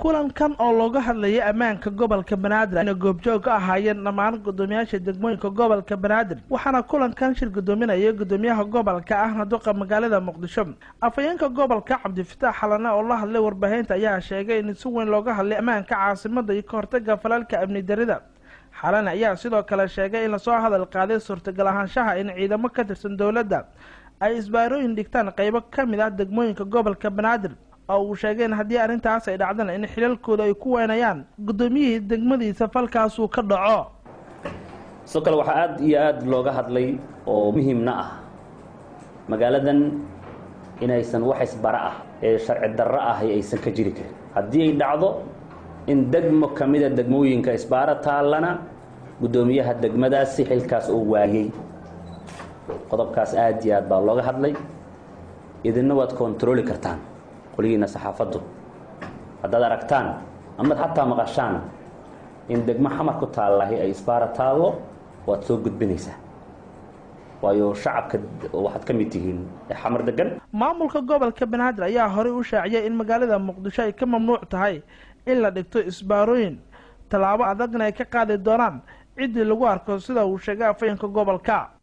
kulankan oo looga hadlayay ammaanka gobolka banaadir ayna goobjoog ka ahaayeen dhammaan guddoomiyaasha degmooyinka gobolka banaadir waxaana kulankan shir guddoominaya guddoomiyaha gobolka ahna duqa magaalada muqdisho afhayeenka gobolka cabdifitaax xalane oo la hadlay warbaahinta ayaa sheegay in si weyn looga hadlay ammaanka caasimada iyo kahortaga falalka amni darida xalane ayaa sidoo kale sheegay in lasoo hadal qaaday suurtagal ahaanshaha in ciidamo ka tirsan dowladda ay isbaarooyin dhigtaan qeybo ka mid ah degmooyinka gobolka banaadir oo uu sheegay in haddii arrintaas ay dhacdana in xilalkooda ay ku weynayaan guddoomiyihii degmadiisa falkaasuu ka dhaco sidoo kale waxaa aada iyo aada looga hadlay oo muhiimna ah magaaladan inaysan wax isbara ah ee sharci darro ah aysan ka jiri karin haddii ay dhacdo in degmo ka mida degmooyinka isbaaro taallana guddoomiyaha degmadaasi xilkaas uu waayey qodobkaas aada iyo aad baa looga hadlay idinna waad kontarooli kartaan qoligiina saxaafaddu haddaad aragtaan amaad xataa maqashaan in degmo xamar ku taallahi ay isbaara taallo waad soo gudbinaysaa waayo shacabka waxaad ka mid tihiin xamar degan maamulka gobolka banaadir ayaa horey u shaaciyay in magaalada muqdisho ay ka mamnuuc tahay in la dhigto isbaarooyin tallaabo adagna ay ka qaadi doonaan ciddii lagu arko sida uu sheegay afhayeenka gobolka